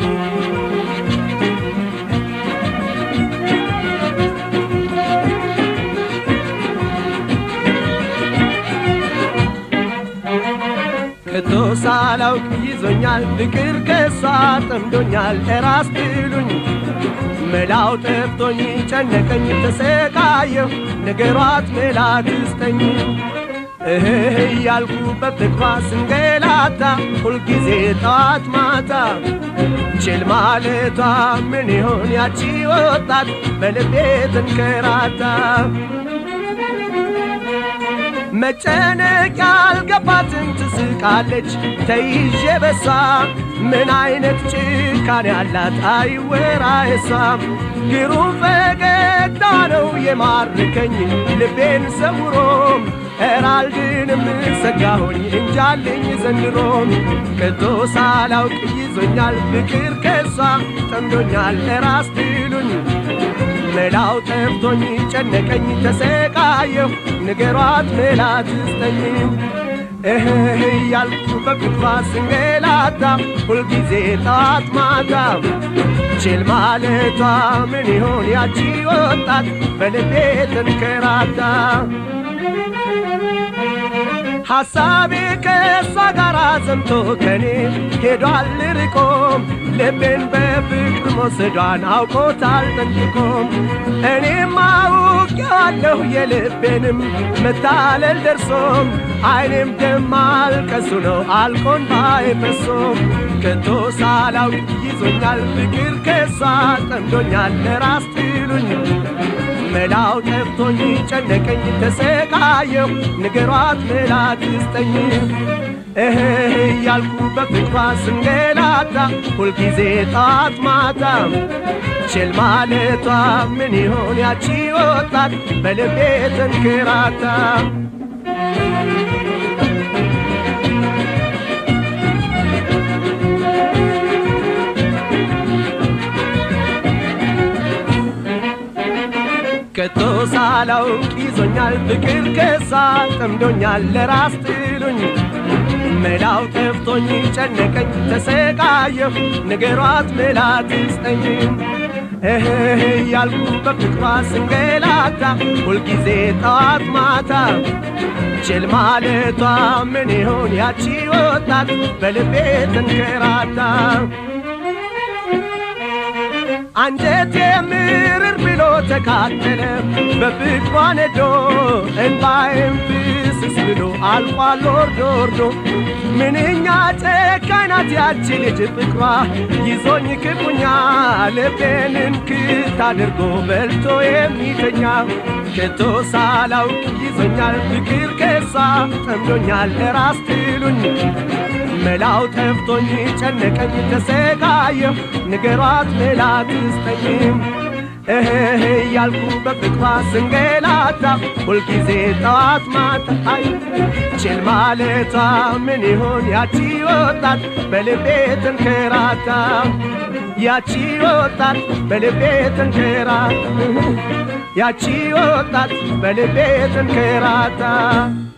ከቶ ሳላውቅ ይዞኛል ፍቅር ከሷ ጠምዶኛል እራስ ትሉኝ መላው ጠፍቶኝ ጨነቀኝ ተሰቃየሁ ነገሯት መላ ትስጠኝ እህ እያልኩ በፍቅሯ ስንገላታ ሁልጊዜ ጠዋት ማታ ችል ማለቷ ምን ይሆን ያቺ ወጣት በልቤ ተንከራታ መጨነቅ ያልገባትን ትስቃለች ተይዤ በሷ ምን አይነት ጭካኔ ያላት አይወራ የሷ ግሩም ፈገግታ ነው የማርከኝ ልቤን ሰውሮም ኤራልድንም ሰጋሆኝ እንጃልኝ ዘንድሮም ከቶ ሳላውቅ ይዞኛል ፍቅር ከሷ ጠምዶኛል ራስ ትሉኝ መላው ጠፍቶኝ ጨነቀኝ ተሰቃየሁ ንገሯት መላ ትስጠኝ እህ እያልኩ በፍቅሯ ስንገላታ ሁልጊዜ ጠዋት ማታ ችል ማለቷ ምን ይሆን ያቺ ወጣት በልቤ ተንከራታ ሐሳቤ ከእሷ ጋር ዘምቶ ከኔ ሄዷል ርቆም ልቤን በፍቅር መውሰዷን አውቆታል ጠንቅቆም እኔም አውቄዋለሁ የልቤንም መታለል ደርሶም አይኔም ደም ማልቀሱ ነው አልቆን ባይፈሶም ከቶ ሳላውቅ ይዞኛል ፍቅር ከሷ ጠምዶኛል ለራስ ትሉኝ መላው ጠፍቶኝ ጨነቀኝ ተሰቃየሁ ንገሯት መላ ትስጠኝ እህ እያልኩ በፍቅሯ ስንገላታ ሁልጊዜ ጠዋት ማታ ችል ማለቷ ምን ይሆን ያቺ ወጣት በልቤ ተንከራታ ከቶ ሳላውቅ ይዞኛል ፍቅር ከሳ ጠምዶኛል ለራስ ትሉኝ መላው ጠፍቶኝ ጨነቀኝ ተሰቃየሁ ንገሯት መላ ትስጠኝ እህ እያልኩ በፍቅሯ ስንገላታ ሁልጊዜ ጠዋት ማታ ችል ማለቷ ምን ይሆን ያቺ ወጣት በልቤ ተንከራታ አንጀቴ ምርር ብሎ ተካተለ በፍቅሯ ነዶ እንባዬም ፍስስ ብሎ አልቋል ወርዶ ወርዶ ምንኛ ጨካኝ ናት ያቺ ልጅ ፍቅሯ ይዞኝ ክፉኛ ልቤን እንክት አድርጎ በልቶ የሚተኛ ከቶ ሳላውቅ ይዞኛል ፍቅር ከሷ ጠምዶኛል ራስ ትሉኝ መላው ጠፍቶኝ ጨነቀኝ ተሰቃየሁ ንገሯት መላ ትስጠኝም እህ እያልኩ በፍቅሯ ስንገላታ ሁልጊዜ ጠዋት ማታ አይ ችል ማለቷ ምን ይሆን ያቺ ወጣት በልቤ ተንከራታ ያቺ ወጣት በልቤ ተንከራታ ያቺ ወጣት በልቤ ተንከራታ